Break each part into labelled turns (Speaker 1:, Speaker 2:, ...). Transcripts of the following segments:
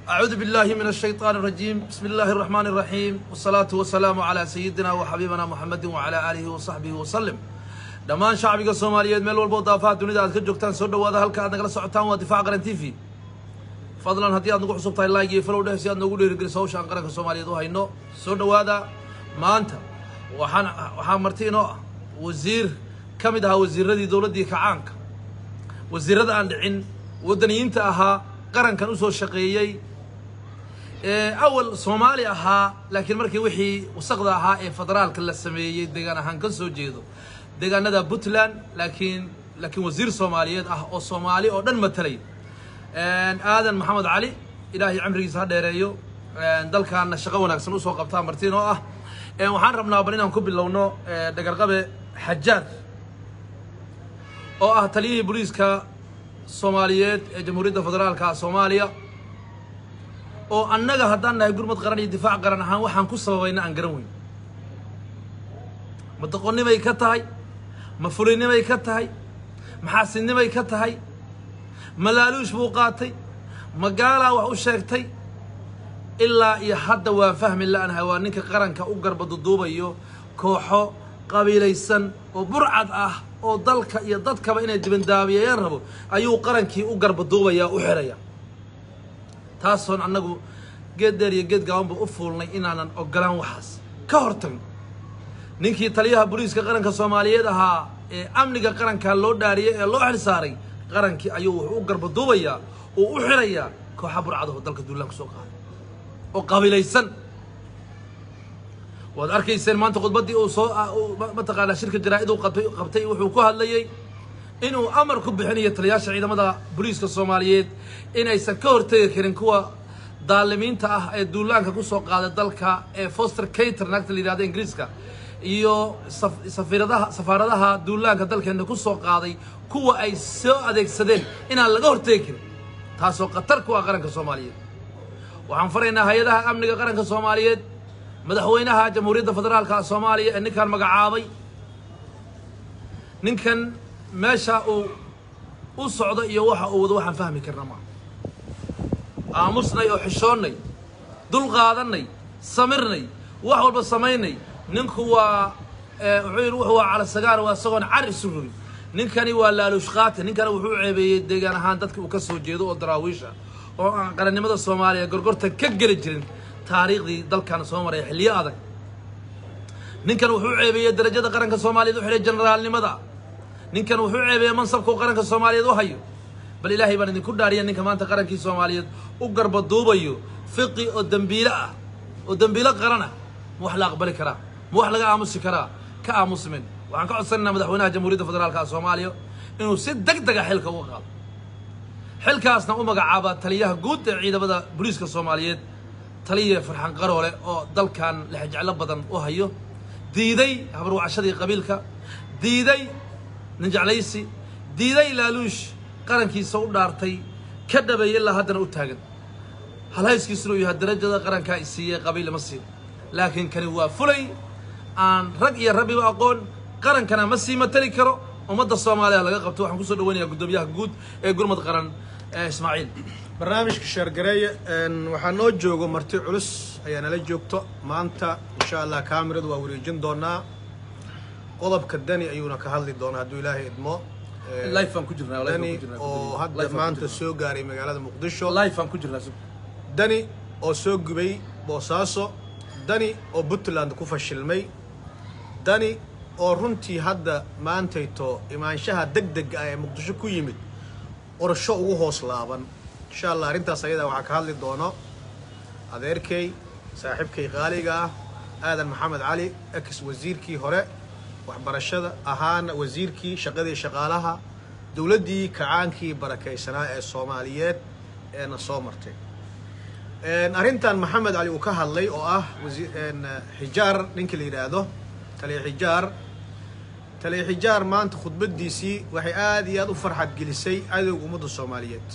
Speaker 1: أعوذ بالله من الشيطان الرجيم بسم الله الرحمن الرحيم والصلاة والسلام على سيدنا وحبيبنا محمد وعلى آله وصحبه وسلم dhammaan shacbiga soomaaliyeed meel walbo daafaha dunida aad ka joogtaan soo dhawaada halka aad nagala socotaan waa difaac qaran t v fadlan haddii aad nagu cusub tahay like iyo follow dheh si aad noogu dhiirigeliso hawsha aan qaranka soomaaliyeed u hayno soo dhawaada maanta waxaan waxaa marti inoo ah wasiir ka mid ahaa wasiiradii dowladdii kacaanka wasiirada aan dhicin waddaniyiinta ahaa qarankan usoo shaqeeyey ee awal soomaali ahaa laakiin markii wixii wasaqda ahaa ee federaalka la sameeyey deegaan ahaan ka soo jeedo deegaanada puntland laakiin laakiin wasiir soomaaliyeed ah oo soomaali oo dhan matalay aadan maxamed cali ilaahay cimrigiisa ha dheereeyo dalkaana shaqo wanaagsan usoo qabtaa martiin oo ah waxaan rabnaa bal inaan ku bilowno dhagarqabe xajaar oo ah taliyihii booliiska soomaaliyeed ee jamhuuriyadda federaalka soomaaliya oo annaga haddaan nahay gurmad qaran iyo difaac qaran ahaan waxaan ku sababayna aan garan weyn ma doqonnimay ka tahay ma fulinimay ka tahay ma xaasidnimay ka tahay ma laaluush buu qaatay ma gaalaa wax u sheegtay ilaa iyo hadda waa fahmi la-nahay waa ninka qaranka u garbaduduubayo kooxo qabiilaysan oo burcad ah oo dalka iyo dadkaba inay dibandaabiyeeyaan rabo ayuu qarankii u garbaduubayaa u xiraya taasoon annagu geed dheer iyo geed gaabanba u fuulnay inaanan ogolaan waxaas ka hor tagno ninkii taliyaha booliiska qaranka soomaaliyeed ahaa ee amniga qaranka loo dhaariyey ee loo xil saaray qarankii ayuu wuxuu u garbaduubayaa uu u xirayaa kooxa burcadaho dalka duulaan kusoo qaaday oo qabiilaysan waad arkayseen maanta khudbaddii uu soo mataqaanaa shirka jaraa-id uu qabtay qabtay wuxuu ku hadlayey inuu amar ku bixinayo taliyaasha ciidamada booliiska soomaaliyeed inaysan ka hortegi karin kuwa daalimiinta ah ee duulaanka kusoo qaaday dalka ee foster cater naagta la yihahdo ingiriiska iyo safiiradaha safaaradaha duulaanka dalkeena ku soo qaaday kuwa ay soo adeegsadeen inaan laga hortegi karin taasoo khatar ku ah qaranka soomaaliyeed waxaan faraynaa hay-adaha amniga qaranka soomaaliyeed madaxweynaha jamhuuriyadda federaalka soomaaliya ee ninkan magacaabay ninkan meesha uu u socdo iyo waxa uu wado waxaan fahmi karna maa aamusnay oo xishoonnay dul qaadannay samirnay wax walba samaynay ninku waa wuxuu yidhi wuxuu waa calasagaar waa isagoon car isu rogin ninkani waa laaluush qaate ninkani wuxuu ceebeeyey deegaan ahaan dadka uu ka soo jeedo oo daraawiisha oo aan qarannimada soomaaliya gorgorta ka geli jirin taariikhdii dalkan soo maraya xilliyo adag ninkan wuxuu ceebeeyey darajada qaranka soomaaliyeed u xidhay generaalnimada ninkan wuxuu ceebeeyey mansabkuu qaranka soomaaliyeed u hayo bal ilaahay baan idinku dhaariya ninka maanta qarankii soomaaliyeed u garbaduubayo fiqi oo dembiilo ah oo dembiilo qaran ah ma wax la aqbali karaa ma wax laga aamusi karaa ka aamusmin waxaan ka codsanaynaa madaxweynaha jamhuuriyadda federaalka soomaaliya inuu si deg dega xilka uga qaado xilkaasna u magacaaba taliyaha guud ee ciidamada booliiska soomaaliyeed taliya farxan qaroole oo dalkan lexjeclo badan u hayo diiday habarwacashadii qabiilka diiday ninjeclaysi diiday laaluush qarankiisa u dhaartay ka dhabeeyay ilaa haddana u taagan halhayskiisuna uu yahay darajada qarankaa i siiyey qabiil ima siin laakiin kani waa fulay aan rag iyo rabbiba aqoon qarankana ma sii matali karo ummadda soomaaliya laga qabto waxaan kusoo dhaweynayaa guddoomiyaha guud ee gurmad qaran ismaaciil
Speaker 2: barnaamijka sheergareeye waxaa noo joogo marti culus ayaa nala joogto maanta insha allah kaamiradu waa wareejin doonaa qodobka dani ayuuna ka hadli doonaa hadduu ilaahay idmo
Speaker 1: life aan ku jirnaa live aan
Speaker 2: dani
Speaker 1: ku jirnaa,
Speaker 2: oo
Speaker 1: guddoomiye.
Speaker 2: hadda
Speaker 1: Live aan ku
Speaker 2: maanta
Speaker 1: jirnaa.
Speaker 2: soo gaaray magaalada muqdisho
Speaker 1: life aan ku jirnaa sug.
Speaker 2: dani oo soo gubay boosaaso dani oo puntland ku fashilmay dani oo runtii hadda maantayto imaanshaha deg dega ah ee muqdisho ku yimid qorsho ugu hoos laaban insha allah arrintaas ayadaa waxaa ka hadli doono adeerkay saaxiibkay qaaliga ah aadan maxamed cali ex wasiirkii hore waxbarashada ahaana wasiirkii shaqadii shaqaalaha dowladdii kacaankii barakaysanaa ee soomaaliyeed eena soo martay arrintan maxamed cali uu ka hadlay oo ah wasi- een, xijaar ninkii la yidhaahdo taliya xijaar taliya xijaar maanta khudbaddiisii waxay aad iyo aad u farxad gelisay cadowga ummadda soomaaliyeed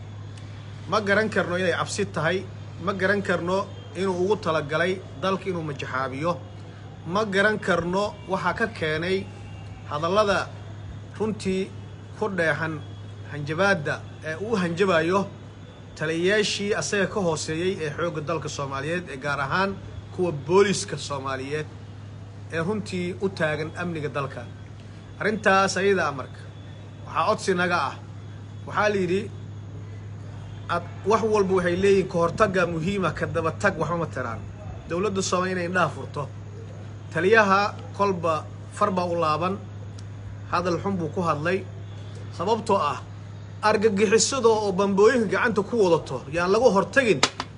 Speaker 2: ma garan karno inay cabsi tahay ma garan karno inuu ugu talagalay dalka inuu majaxaabiyo ma garan karno waxaa ka keenay hadallada runtii ku dheexan hanjabaadda ee uu hanjabayo taliyayaashii asaga ka hooseeyey ee xoogga dalka soomaaliyeed ee gaar ahaan kuwa booliska soomaaliyeed ee runtii u taagan amniga dalka arrintaas ayada ah marka waxaa codsi naga ah waxaa la yidhi ad wax walba waxay leeyihin ka hortagga muhiima ka daba tag waxba ma tiraan dowladda soomaaliya inay indhaha furto taliyaha kolba far baa u laaban hadal xun buu ku hadlay sababtoo ah argagixisada oo bambooyinka gacanta ku wadato yaan lagu hortagin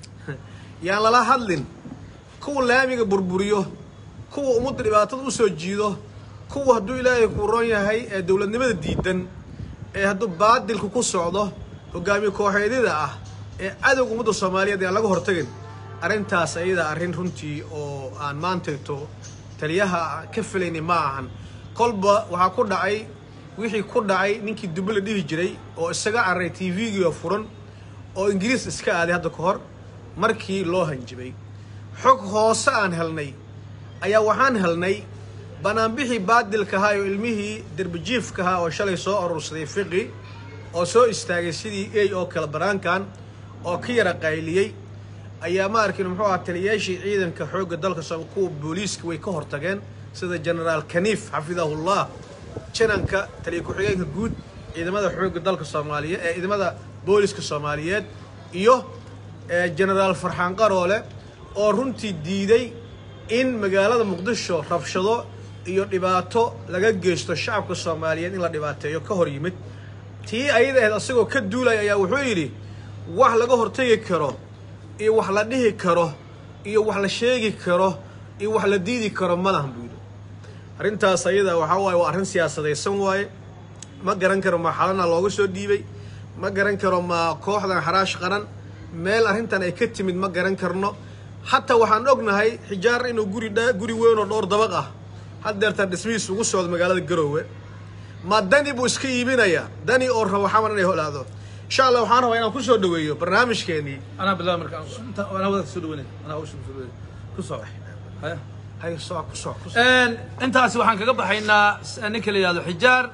Speaker 2: yaan lala hadlin kuwa laamiga burburiyo kuwa ummadda dhibaatada u soo jiido kuwa hadduu ilaahay ku roon yahay ee dowladnimada diidan ee hadduu baadilku ku socdo hogaamiye kooxeedyada ah ee cadowga ummadda soomaaliyeed yaan laga hortagin arrintaas ayada arrin runtii oo aan maantayto taliyaha ka filayni ma ahan kolba waxaa ku dhacay wixii ku dhacay ninkii dubbe la dhihi jiray oo isaga cararay t v-giio furan oo ingiriis iska aaday hadda ka hor markii loo hanjibay xog hoose aan helnay ayaa waxaan helnay banaanbixii baadilka ahaa oo ilmihii derbijiifka ahaa oo shalay soo urursaday fiqi oo soo istaagay sidii ey oo kale banaankan oo ka yara qayliyey ayaa ma arkin muxuu ahaa taliyayaashii ciidanka xoogga dalka soo kuwa booliiska way ka hortageen sida genaraal kaniif xafidahullah jananka taliya ku-xigeenka guud ciidamada xoogga dalka soomaaliyeed ee ciidamada booliska soomaaliyeed iyo genaraal farxaan qaroole oo runtii diiday in magaalada muqdisho rabshado iyo dhibaato laga geysto shacabka soomaaliyeed in la dhibaateeyo ka hor yimid tii ayada ahayd asagoo ka duulaya ayaa wuxuu yidhi wax laga hortagi karo iyo wax la dhihi karo iyo wax la sheegi karo iyo wax la diidi karo malahan buu yidhi arrintaas ayada waxaa waaye waa arrin siyaasadaysan waaye ma garan karo ma xalana looga soo dhiibay ma garan karo ma kooxdan xaraash qaran meel arrintan ay ka timid ma garan karno xataa waxaan ognahay xijaar inuu guri dha guri weyn oo dhowr dabaq ah haddeertaan dhismihiis ugu socdo magaalada garoowe ma dani buu iska iibinayaa dani oo rabo xamar inay holaado insha allah waxaan rabaa inaan kusoo dhaweeyo barnaamijkeenii
Speaker 1: anaa bilaab marka inta anaa wadaad soo dhaweynay anaa hawsha soo dhaweynay ku soo haya
Speaker 2: hay soo ku soo ku
Speaker 1: intaasi waxaan kaga baxaynaa ninka la yihahdo xijaar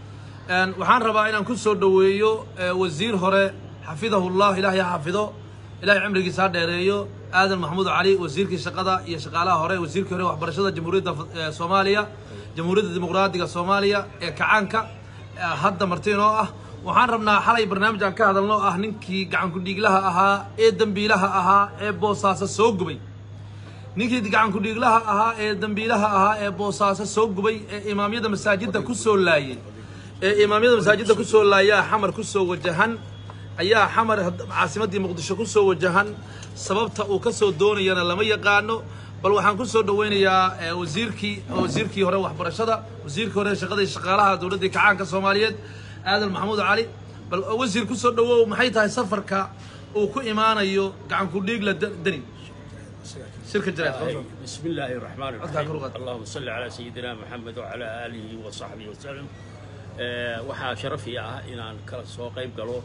Speaker 1: waxaan rabaa inaan ku soo dhaweeyo wasiir hore xafidahullah ilaahay ha xafido ilahay cimrigiisa ha dheereeyo aadan maxamuud cali wasiirkii shaqada iyo shaqaalaha hore wasiirkii hore waxbarashada jamhuuriyadda soomaaliya jamhuuriyadda dimuqraadiga soomaaliya ee kacaanka hadda martiinoo ah waxaan rabnaa xalay barnaamij aan ka hadalno ah ninkii gacankudhiiglaha ahaa ee dembiilaha ahaa ee boosaaso soo gubay ninkii gacankudhiiglaha ahaa ee dembiilaha ahaa ee boosaaso soo gubay ee imaamyada masaajidda ku soo laayay ee imaamyada masaajidda ku soo laayaa xamar ku soo wajahan ayaa xamar caasimaddii muqdisho ku soo wajahan sababta uu ka soo doonayana lama yaqaano bal waxaan ku soo dhaweynayaa wasiirkii wasiirkii hore waxbarashada wasiirkii hore shaqadii shaqaalaha dowladdii kacaanka soomaaliyeed aadan maxamuud cali bal wasiir ku soo dhawow maxay tahay safarka uu ku imaanayo gacankudhiigla deni shirka jaraad
Speaker 3: بسم الله الرحمن
Speaker 1: أذكر
Speaker 3: الرحيم
Speaker 1: لغة.
Speaker 3: اللهم صل على سيدنا محمد وعلى آله وصحبه وسلم آه، waxaa sharafi ah inaan kala soo qayb galo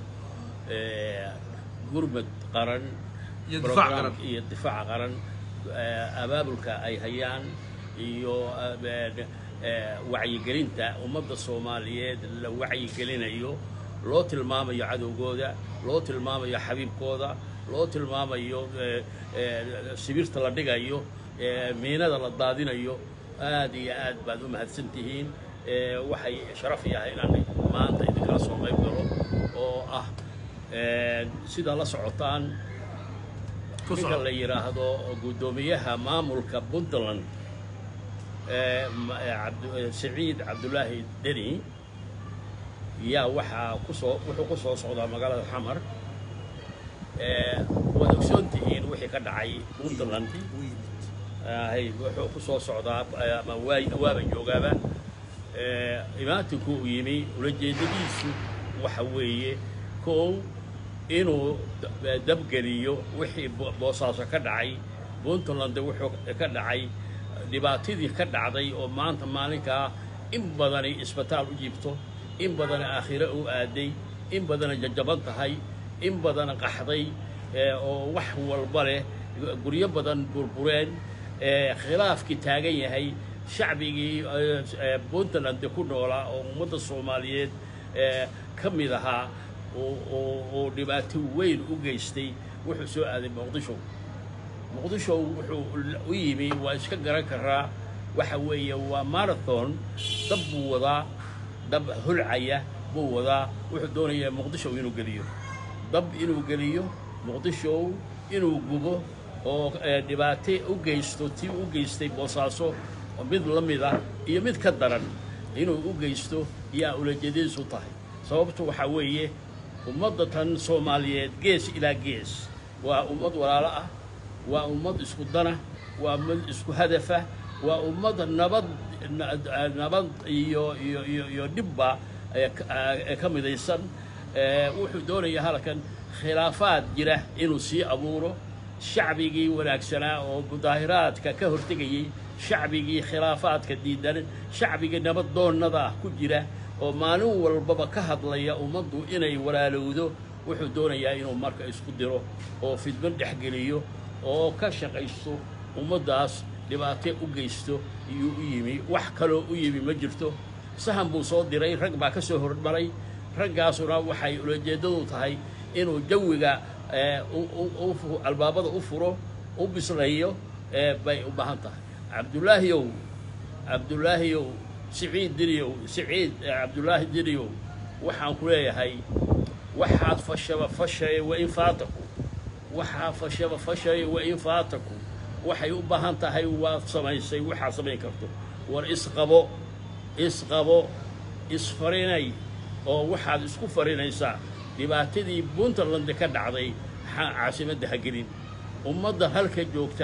Speaker 3: آه، gurmad qaran
Speaker 1: Iyo difaac
Speaker 3: program-
Speaker 1: qaran.
Speaker 3: iyo difaac qaran آه، abaabulka ay hayaan iyo آه، آه، wacyigelinta ummadda soomaaliyeed la wacyigelinayo loo tilmaamayo cadowgooda loo tilmaamayo xabiibkooda loo tilmaamayo آه، آه، sibirta la dhigayo آه، miinada la daadinayo aad iyo aad baad u mahadsan tihiin آه، waxay sharaf yahay inaan maanta idinkala soo qayb galo oo ah آه، sida la socotaan
Speaker 1: Ku
Speaker 3: ninka
Speaker 1: soco.
Speaker 3: la yidhaahdo guddoomiyaha maamulka puntland ee ma- ee cabdu- ee siciid cabdulaahi deni yaa waxaa kusoo wuxuu ku soo socdaa magaalada xamar ee waad ogsoon tihiin wixii ka dhacay puntland hay wuxuu ku soo socdaa eh, ama waa waaba joogaaba ee imaatinku uu yimi ulajeedadiisu waxa weeye kow inuu da- dabgeliyo wixii bo- boosaaso ka dhacay puntland wuxuu ka dhacay dhibaatadii ka dhacday oo maanta maalinkaa in badani isbitaal u jiibto in badana aakhire u aaday in badana jajaban tahay in badana qaxday ee, oo wax walba leh guryo badan burbureen ee, khilaafkii taagan yahay shacbigii ee, ee, puntland ku noolaa oo ummadda soomaaliyeed ee, ka mid ahaa oo dhibaato weyn u geystay wuxuu soo aaday muqdisho muqdisho wuxuu u yimi waa iska garan karaa waxa weeye waa marathon dab buu wadaa dab hulcaya buu wadaa wuxuu doonayaa muqdisho inuu geliyo dab inuu geliyo muqdisho inuu gubo oo dhibaato u geysto tii u geystay boosaaso mid la mid ah iyo mid ka daran inuu u geysto yaa ulajeedadiisu tahay sababtu waxaa weeye ummadda tan soomaaliyeed gees ilaa gees waa ummad walaalo ah waa ummad isku dana waa ummad isku hadafa waa ummad nabad nabad iyo iyo iyo iyo dhibba ka midaysan wuxuu doonayaa halkan khilaafaad jira inuu sii abuuro shacbigii wanaagsanaa oo mudaahiraadka ka hortegayey shacbigii khilaafaadka diidan shacbigii nabad doonnada ah ku jira oo maalin walbaba ka hadlaya ummaddu inay walaalowdo wuxuu doonayaa inuu marka isku diro oo fidman dhexgeliyo oo ka shaqaysto ummaddaas dhibaato u geysto iyuu u yimi wax kaloo u yimi ma jirto sahan buu soo diray rag baa ka soo hormaray raggaasuna waxay ulajeeddadu tahay inuu jawiga albaabada u furo u bislayo bay u baahan tahay cabdulaahiyow cabdulaahiyow siciid diriyow siciid cabdulaahi diriyow waxaan ku leeyahay waxaad fashaba fashaya wain faataku waxaa fashaba fashaya wain faataku waxay u baahan tahay waad samaysay waxaad samayn karto war isqabo isqabo isfarinay oo waxaad isku farinaysaa dhibaatadii puntland ka dhacday caasimadda ha gelin ummadda halka joogta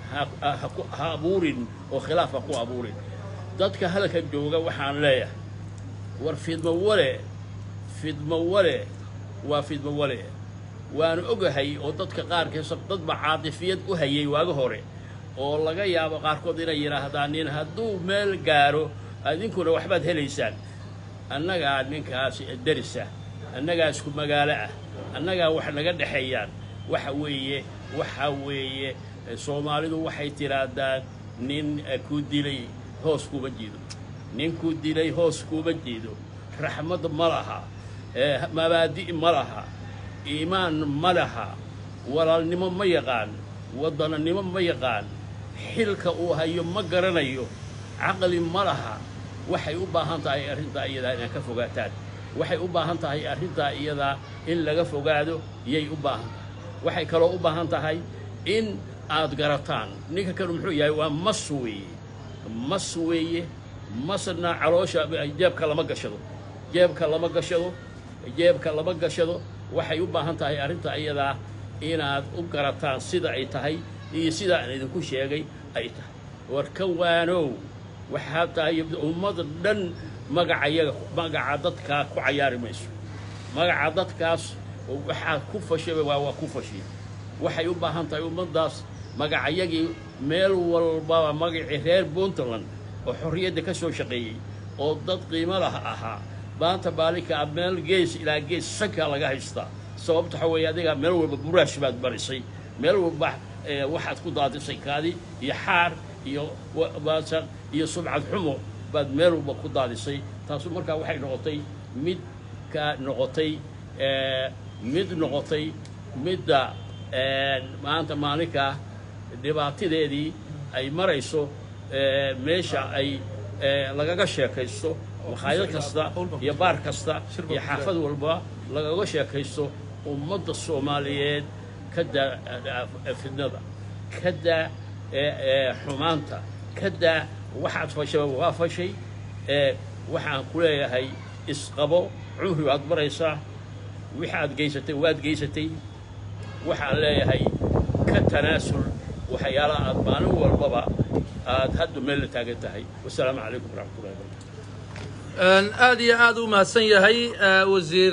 Speaker 3: ha abuurin oo khilaaf ha ku abuurin dadka halka jooga waxaan leeyahay war fidmo wale fidmo wale waa fidmo wale waanu ogahay oo dadka qaarkiisa dadba caatifiyad u hayay waaga hore oo laga yaabo qaarkood inay yidhaahdaan nin hadduu meel gaaro idinkuna waxbaad helaysaan annagaa ninkaas darisa annagaa isku magaalo ah annagaa wax naga dhexeeyaan waxa weeye waxa weeye soomaalidu waxay tidhaahdaan nin ku dilay hoos kuuma jeedo nin ku dilay hoos kuuma jeedo raxmad ma laha mabaadi' ma laha iimaan ma laha walaalnimo ma yaqaan waddananimo ma yaqaan xilka uu hayo ma garanayo caqli ma laha waxay u baahan tahay arrintaa iyadaa inaad ka fogaataan waxay u baahan tahay arrintaa iyadaa in laga fogaado yay u baahan tahay waxay kaloo u baahan tahay in aad garataan ninka kanu muxuu yahay waa mas weeye mas weeye masna caloosha jeebka lama gashado jeebka lama gashado jeebka lama gashado waxay u baahan tahay arrintaa iyadaa inaad u garataan sida ay tahay iyo sidaa aan idinku sheegay ay tahay war ka waanow waxaa tahay ummada dhan magacayaga magaca dadkaa ku cayaari mayso magaca dadkaas waxaad ku fashay waa waa ku fashay waxay u baahan tahay ummaddaas magacayagii meel walbaba magacii reer puntland oo xorriyadda ka soo shaqeeyey oo dad qiimo lah ahaa maanta baalinka meel gees ilaa gees sankaa laga haystaa sababta waxa weeye adigaa meel walba buraash baad barisay meel walba waxaad ku daadisay kaadi iyo xaar iyo baasaq iyo subcad xumo baad meel walba ku daadisay taasu markaa waxay noqotay mid ka noqotay mid noqotay midda maanta maalinkaa dhibaatadeedii ay marayso meesha ay lagaga sheekaysto makhaayad kasta iyo baar kasta iyo xaafad walba lagaga sheekaysto ummadda soomaaliyeed ka daa fidnada ka daa xumaanta ka daa waxaad fashaba waa fashay waxaan ku leeyahay isqabo cumri waad maraysaa waxaad geysatay waad geysatay waxaan leeyahay ka tanaasul waxyaalaha aad maalin walbaba aad hadda meel la taagan tahay wasalaamu calaykum waraxmatullahi wabarakatu
Speaker 1: aad iyo aad u mahadsan yahay wasiir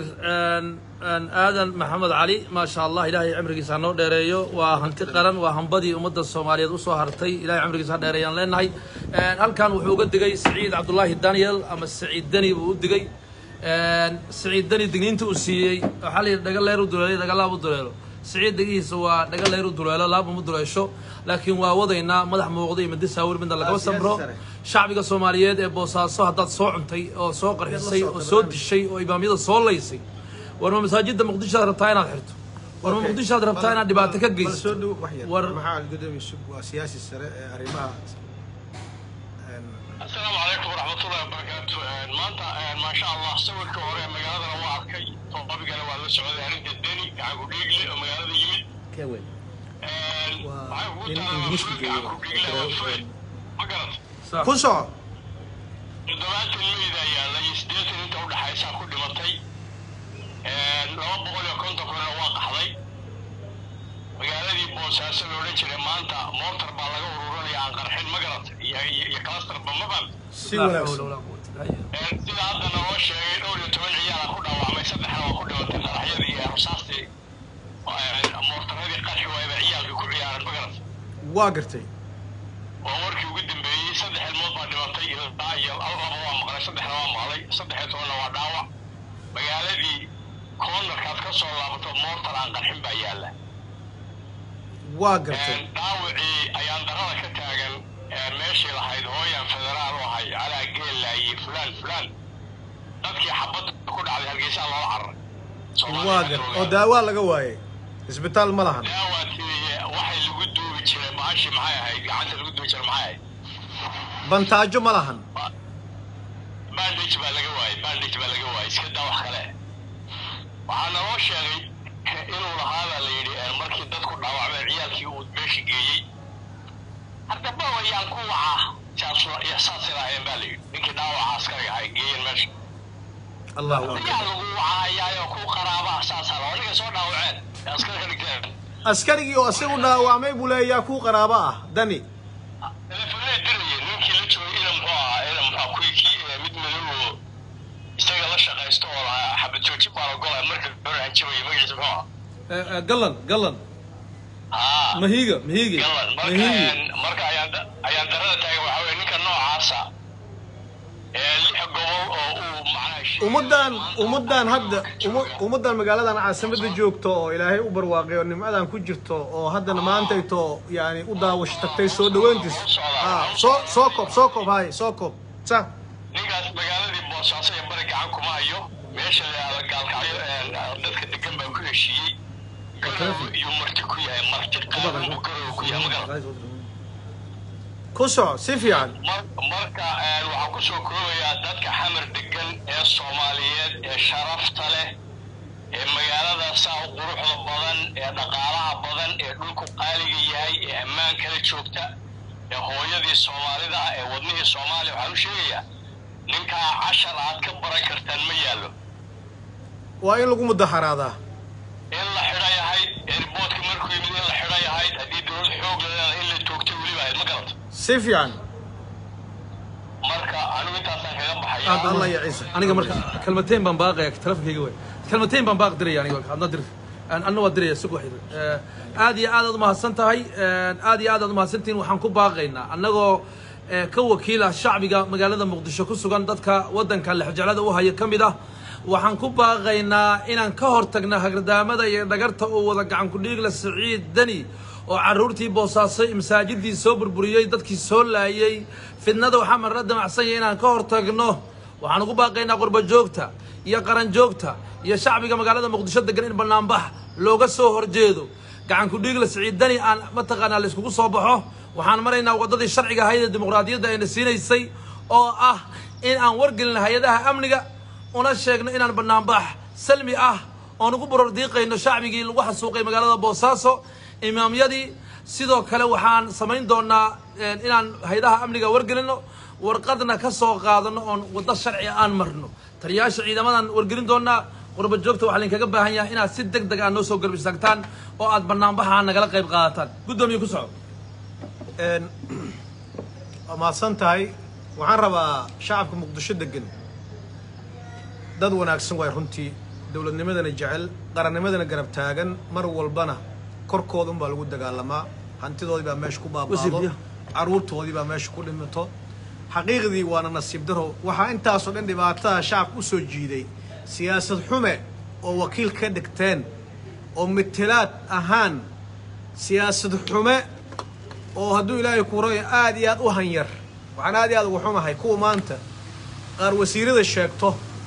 Speaker 1: aadan maxamed cali maasha allah ilaahay cimrigiisa ha noo dheereeyo waa hanti qaran waa hambadii ummadda soomaaliyeed usoo hartay ilahay cimrigiisa ha dheereeyaan leenahay halkan wuxuu uga digay saciid cabdullaahi daniel ama saciid deni buu u digay saciid deni digniinta uu siiyey waxaa la yidhi dhaga leer u duleelay dhaga laab u duleelo saciid degihiisa waa dhaga leer u duleelo laab uma duleesho laakiin waa wadaynaa madax muuqda iyo madi saawir midna lagama samro shacbiga soomaaliyeed ee boosaaso haddaad soo cuntay oo soo qarxisay oo soo dishay oo imaamyada soo laysay war ma masaajidda muqdishoad rabtaa inaad xirto war ma muqdishoad rabtaa inaad dhibaato ka
Speaker 2: bal soo
Speaker 1: geysto
Speaker 2: dhow wax yar
Speaker 1: War-
Speaker 2: maxaa gudoomiye sug waa siyaasi sare ee arrimaha een,
Speaker 4: asalaamu calaykum waraxmatullahi wabarakaatu maanta maasha allah sawirka hore magaaladana waa arkay toobabigana waa la socday arrinta deni gacanku dhiigle oo magaalada yimid
Speaker 3: ka weyn
Speaker 2: Waa
Speaker 4: waxay ugu
Speaker 2: nin
Speaker 4: taala
Speaker 2: Ingiriiska
Speaker 4: fuul
Speaker 2: joogo.
Speaker 4: gacanku dhiigle waa fuul ma garat
Speaker 1: Sax.
Speaker 2: ku soco
Speaker 4: toddobaatan meyda yaalla iyo siddeetan inta udhexaysaa ku dhimatay laba boqol iyo konton kunna waa qaxday magaaladii boosaaso la odhan jiray maanta moortar baa laga ururinaya aan qarxin ma garat iyo iyo- iyo kalastarba maban
Speaker 2: si
Speaker 1: Laa
Speaker 2: wanaagsan
Speaker 1: xawla walaa quwwata illaa billah.
Speaker 4: sida hadda naloo sheegay dhowr iyo toban ciyaala ku dhaawacmay saddexna waa ku dhimatay qaraxyadii iyo rusaastii moortaradii qarxi waayba ciyaalkii ku ciyaaran magarat
Speaker 2: waa gartay
Speaker 4: waa warkii ugu dambeeyey saddex ilmood baa dhimatay ilaa iyo laba waa maqlay saddexna waa maqlay saddex iyo tobanna waa dhaawac magaaladii koonarkaad ka soo laabato moortar aan qarxin baa yaalla
Speaker 2: waa gartay
Speaker 4: dhaawacii ayaan darada ka taagan ee meeshii lahayd hooyan federaal u ahay calaa geellaaye fulaan fulaan dadkii xabadda ku dhacday hargeysaa loola cararay
Speaker 2: waa gar oo daawaa laga waayay isbitaal ma lahan
Speaker 4: daawaadkii waxay lagu duubi jiray maashi maxay ahayd gacanta lagu duubi jiray maxay ahayd
Speaker 2: bantaajo ma lahan
Speaker 4: bandage baa laga waayey bandage baa laga waayey iska daa wax kale waxaa naloo sheegay inuu lahaabaa la yidhi eh, markii dadku dhaawacmeen ciyaalkii uu meesha geeyey haddaba wayaan ku wacaa saas iyo saas ilaaheen baa la yidhi ninkii dhaawaca askariga ahay geeyeen meesha
Speaker 2: allahu akbar
Speaker 4: ayaa lagu wacahayaayoo ku qaraabaa saasaa la ninka soo dhaawaceen ee askari ka dhigteen
Speaker 2: askarigii oo isagu dhaawacmay buu leeyaa kuu qaraabo ah dani
Speaker 4: telefonee diraya ninkii la joogay ina muxuu ahaa ina muxuu kuwii kii eh, mid madow oo isaga la shaqaysto oo lahaa xabad joojin baa la golay marka hore hanjabaya magaciisa muxuu ahaa
Speaker 1: Eh, eh, gallan gallan
Speaker 4: haa
Speaker 1: mahiiga mahiige
Speaker 4: galan marka
Speaker 1: mahiige
Speaker 4: een, marka ayaan da- ayaan darada taagan waxaa weye ninka noocaasa ee lix gobol oo uu macnaha sheegay-
Speaker 2: ummaddan ummaddan hadda umu- ummaddan magaaladan caasimada joogto oo ilaahay u barwaaqay oo nimcadan ku jirto oo haddana maantayto yani u daawasho tagtay soo dhaweyntiis ah soo soo koob soo koob hay soo koob sa
Speaker 4: ninkaas magaaladii boosaaso iyo bari gacan kuma hayo meesha la yidhahdo gaalkacyo een, dadka degan baa ku heshiiyey garow iyuu marti ku yahay marti qaadan buu garow ku yahay magaran
Speaker 2: ku soco si fiican
Speaker 4: Mar- marka een, waxaan kusoo koobayaa dadka xamar degan ee soomaaliyeed ee sharafta leh ee magaalada saa u quruxda badan ee dhaqaalaha badan ee dhulku qaaliga yahay ee ammaan kala joogta ee hooyadii soomaalida ah ee wadnihii soomaaliya waxaan u sheegayaa ninkaa cashar aad ka baran kartaan ma yaallo
Speaker 2: waa in lagu mudaharaadaa
Speaker 4: in la xidha yahay eerboodka markuu yimid in la xidha yahay haddii dowlad xoog la leedahay in la toogtay weliba ahayd ma garata
Speaker 2: si fiican
Speaker 4: marka anigu intaasaan kaga baxaya
Speaker 1: Aad
Speaker 2: allah ya ciise
Speaker 1: aniga marka kalmateen baan baaqaya telefonkayga wey kalmateen baan baaq diraya aniga adna dir Aan- anna waa diraya sug waxyar Eh, aad iyo aad aad umahadsan tahay Eh, aad iyo aad aad umahadsantihiin waxaan ku baaqaynaa annagoo eh, ka wakiila shacbiga magaalada muqdisho ku sugan dadka waddanka lexjeclada u haya ka mid ah waxaan ku baaqaynaa inaan ka hortagna hagardaamada iyo dhagarta uu wada gacan ku dhiigla siciid deni oo carruurtii boosaasay masaajidii soo burburiyey dadkii soo laayey fidnada waxaa marna damacsan yahay inaan ka hortagno waxaan ugu baaqaynaa qurba joogta iyo qaran joogta iyo shacbiga magaalada muqdisho degan in banaanbax looga soo horjeedo gacan ku dhiigla siciidani aan mataqaanaa la iskugu soo baxo waxaan maraynaa waddadii sharciga ahayd ee dimuqraadiyadda ayna siinaysay oo ah in aan wargelin hay-adaha amniga una sheegno inaan banaanbax salmi ah oon ugu borordiiqayno shacbigii lagu xasuuqay magaalada boosaaso imaamyadii sidoo kale waxaan samayn doonaa een, inaan haydaha amniga wargelino warqadna ka soo qaadano oon waddo sharci aan marno taliyayaasha ciidamadan wargelin doonaa qurba joogta waxaa laydinkaga baahan yahay inaad si deg deg ah noo soo garb istaagtaan oo aad banaanbaxa nagala qayb qaadataan guddoomiye ku soco
Speaker 2: Een, waa mahadsan tahay waxaan rabaa shacabka muqdisho degan dad wanaagsan waay runtii dowladnimadana jecel qarannimadana garab taagan mar walbana korkooda unbaa lagu dagaalamaa hantidoodii baa meesha ku baabaado
Speaker 1: Wasiir,
Speaker 2: caruurtoodii baa meesha ku dhimato xaqiiqdii waana nasiib daro waxaa intaasoo dhan dhibaatada shacabka u soo jiiday siyaasad xume oo wakiil ka dhigteen oo mitelaad ahaan siyaasad xume oo hadduu ilaahay ku rayo aad iyo aad u hanyar waxaan aad iyo aad ugu xumahay kuwa maanta qaar wasiirada sheegto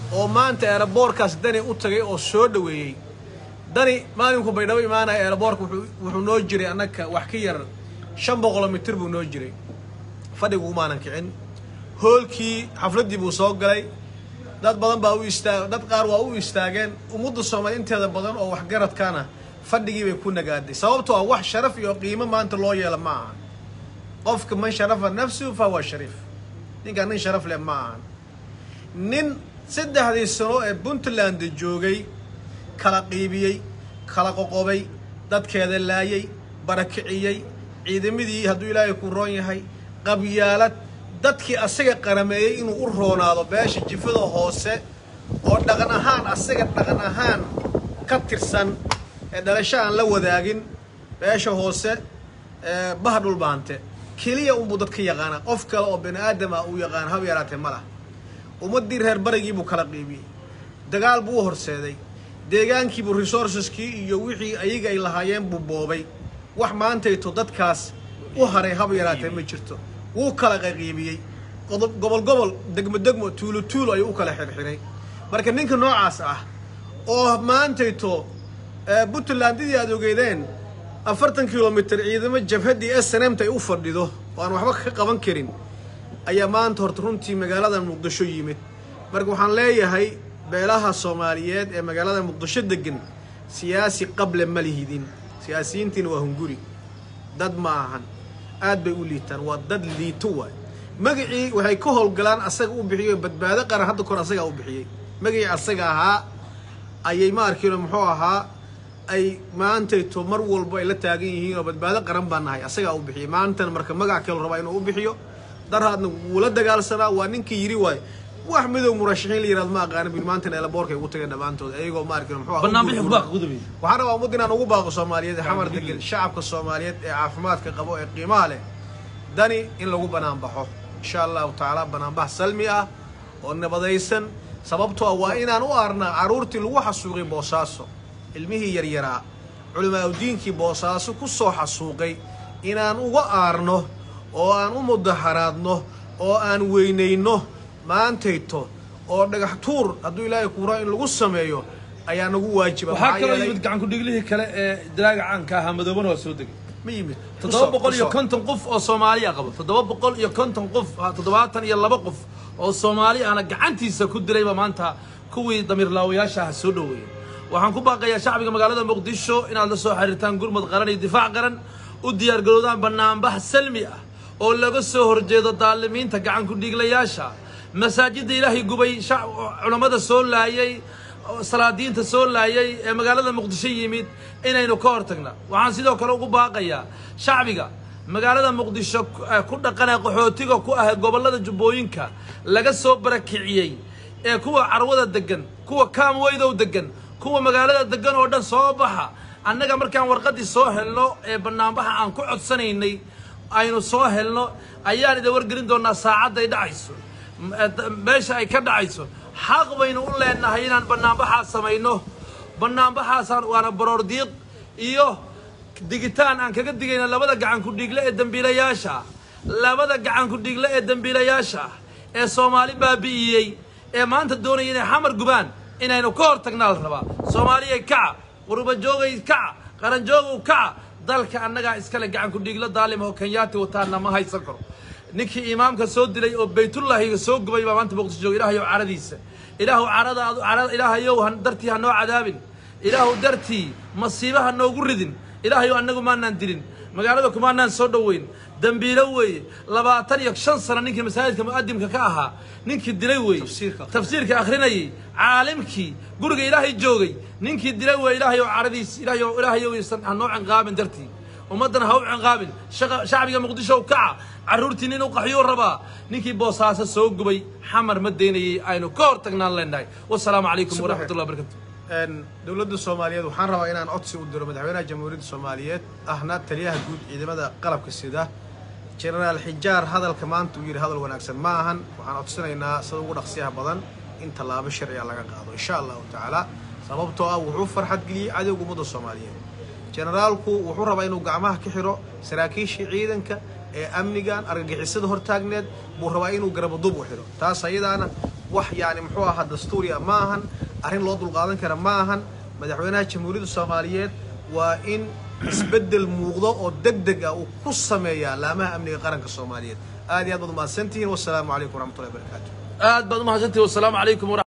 Speaker 2: oo maanta eeraboorkaas dani u tagay oo soo dhoweeyey dani maalinku baydhabo imaanaya eeraboorka wuxuu wuxuu noo jiray annaka wax ka yar shan boqoloo mitir buu noo jiray fadhigu umaanan kicin hoolkii xafladdii buu soo galay dad badan baa u istaag dad qaar waa u istaageen ummadda soomaali inteeda badan oo waxgaradkaana fadhigii bay ku nagaaday sababtoo ah wax sharaf iyo qiimo maanta loo yeela ma aha qofka man sharafa nafsuhu fa huwa shariif ninkaan nin sharaf leh ma ahan nin saddexdii sano ee puntland joogay kala qiibiyey kala qoqobay dadkeeda laayay barakiciyey ciidamadii hadduu ilaahay ku roon yahay qabyaalad dadkii asaga qarameeyey inuu u roonaado beesha jifada hoose oo dhaqan ahaan asaga dhaqan ahaan ka tirsan ee dhalasho aan la wadaagin beesha hoose ee baha dhulbaante keliya unbuu dadka yaqaanaa qof kale oo bani aadam ah uu yaqaan hab yaraatee ma lah ummaddii reer barigii buu kala qiibiyey dagaal buu u horseeday deegaankiibuu resourceskii iyo wixii ayaga ay lahaayeen buu boobay wax maantayto dadkaas u haray hab yaraatee ma jirto wuu kala qaqiibiyey qodob gobol gobol degmo degmo tuulo tuulo ayuu u kala xirxiray marka ninka noocaas ah oo maantayto puntlandidii aad ogeydeen afartan kilomitr ciidamo jabhaddii s n mt ay u fadhido oo aan waxba ka qaban karin ayaa maanta horta runtii magaalada muqdisho yimid marka waxaan leeyahay beelaha soomaaliyeed ee magaalada muqdisho degan siyaasi qable ma lihidin siyaasiyiintiina waa hunguri dad ma ahan aad bay u liitaan waa dad liito waay magacii waxay ka howlgalaan asaga u bixiyo badbaado qaran hadda kor asagaa u bixiyey magacii asaga ahaa ayay ma arkiino muxuu ahaa ay maantayto mar walba ay la taagan yihiin oo badbaado qaran baa nahay asagaa u bixiyey maantana marka magac kale rabaa inuu u bixiyo darhaadna wuu la dagaalsanaa waa ninkii yidhi waay wax midow murashaxiin la yihahdo ma aqaana bil maantana eelaboorka ay ugu tageen dhammaantood ayagoo ma arkin muxuu ahaa u
Speaker 1: barnaamijka
Speaker 2: gurgurma.
Speaker 1: kubaaqa gudubay
Speaker 2: waxaan rabaa ummad inaan ugu baaqo soomaaliyeed ee xamar degan shacabka soomaaliyeed ee caafimaadka qabo ee qiimaha leh dani in lagu banaanbaxo insha allahu tacaala banaanbax salmi ah oo nabadaysan sababtoo ah waa inaan u aarnaa carruurtii lagu xasuuqay boosaaso ilmihii yaryaraa culimaaudiinkii boosaaso ku soo xasuuqay inaan uga aarno oo aan u mudaharaadno oo aan weynayno maantayto oo dhagax tuur hadduu ilaahay kuuraa in lagu sameeyo ayaa nagu waajiba
Speaker 1: waxaa
Speaker 2: Maxaa
Speaker 1: kaloo
Speaker 2: yeelay-
Speaker 1: yimid gacan ku-dhiglihii kale ee dalaaga caanka ahaa madoobana waa soo degay
Speaker 2: ma yimid
Speaker 1: toddoba boqol iyo
Speaker 2: Kusoo-
Speaker 1: konton qof oo soomaaliya qabo toddoba boqol iyo konton qof ah, toddobaatan iyo laba qof oo soomaali ahna gacantiisa ku dilayba maanta kuwii damiirlaawayaasha ah soo dhoweeyey waxaan ku baaqayaa shacbiga magaalada muqdisho inaad la soo xiriirtaan gurmud qaran iyo difaac qaran u diyaargarowdaan banaanbax salmi ah oo laga soo horjeedo daalimiinta gacan ku-dhiiglayaasha masaajidda ilaahay gubay shac- culammada soo laayay oo salaadiinta soo laayay ee magaalada muqdisho yimid inaynu ka hortagna waxaan sidoo kale ugu baaqayaa shacbiga magaalada muqdisho ku- eh, ku dhaqanaa qaxootiga ku ah gobollada jubbooyinka laga soo barakiciyey ee kuwa carwada degan kuwa kaamweydow degan kuwa magaalada degan oo dhan soo baxa annaga markaan warqaddii soo helno ee banaanbaxa aan ku codsanaynay aynu soo helno ayaan idin wargelin doonaa saacadday dhacayso m- eh, d- meesha ay ka dhacayso xaq baynu u leenahay inaan banaanbaxaa samayno banaanbaxaasaan waana baroor diiq iyo digitaan aan kaga digayna labada gacan ku-dhiigle ee dembiilayaasha ah labada gacan ku-dhiigle ee dembiilayaasha ah ee soomaali baabi'iyey ee maanta doonaya inay xamar gubaan inaynu ka hor tagnaa la rabaa soomaaliyay kaca qurubajoogay kaca qaranjoogow kaca dalka annagaa iskale gacan ku-dhiiglo daalim oo kenyaati wataana ma haysan karo ninkii imaamka soo dilay oo baytullaahiga soo gubay baa maanta muqdisho jooga ilaahayow caradiisa ilaahu carada adu carada ilaahayow han- dartii ha noo cadaabin ilaahu dartii masiiba ha noogu ridin ilaahayow annagu maanaan dilin magaalada kumaanaan soo dhoweyn dembiilo weeye labaatan iyo shan sano ninkii masaajidka mu'adimka ka ahaa ninkii dilay weeye
Speaker 2: Tafsiirka.
Speaker 1: tafsiirka akhrinayay caalimkii guriga ilaahay joogay ninkii dilay weeye ilaahayow caradiis ilaahayow ilaahayow isan ha noo cinqaabin dartii ummaddana ha u cinqaabin shaqa- shacbiga muqdisho kaca carruurtii nin u qaxyuu rabaa ninkii boosaaso soo gubay xamar ma daynayay aynu ka hor tagnaan leenahay wasalaamu calaykum
Speaker 2: Subax.
Speaker 1: waraxmatullahi wabarakatu
Speaker 2: Een, dowladda soomaaliyeed waxaan rabaa inaan codsi u diro madaxweynaha jamhuuriyadda soomaaliyeed ahna taliyaha guud ciidamada qalabka sida jenaraal xijaar hadalka maanta uu yidhi hadal wanaagsan ma ahan waxaan codsanaynaa sida ugu dhaqsiyaha badan in tallaabo sharciga laga qaado insha allahu tacaala sababtoo ah wuxuu farxad geliyey cadowga ummadda soomaaliyeed jenaraalku wuxuu rabaa inuu gacmaha ka xiro saraakiishii ciidanka ee amnigan argagixisada hortaagneed buu rabaa inuu garabaduub u xiro taas ayadaana wax yani muxuu ahaa dastuuriya ma ahan arrin loo dulqaadan kara ma ahan madaxweynaha jamhuuriyadda soomaaliyeed waa in isbeddel muuqdo oo deg deg ah uu ku sameeyaa laamaha amniga qaranka soomaaliyeed aad iyo aad baad umahadsantihiin wasalaamu calaykum waraxmatullahi wabarakaatu
Speaker 1: aad baad umahadsantihi wasalaamu calaykum waraxmat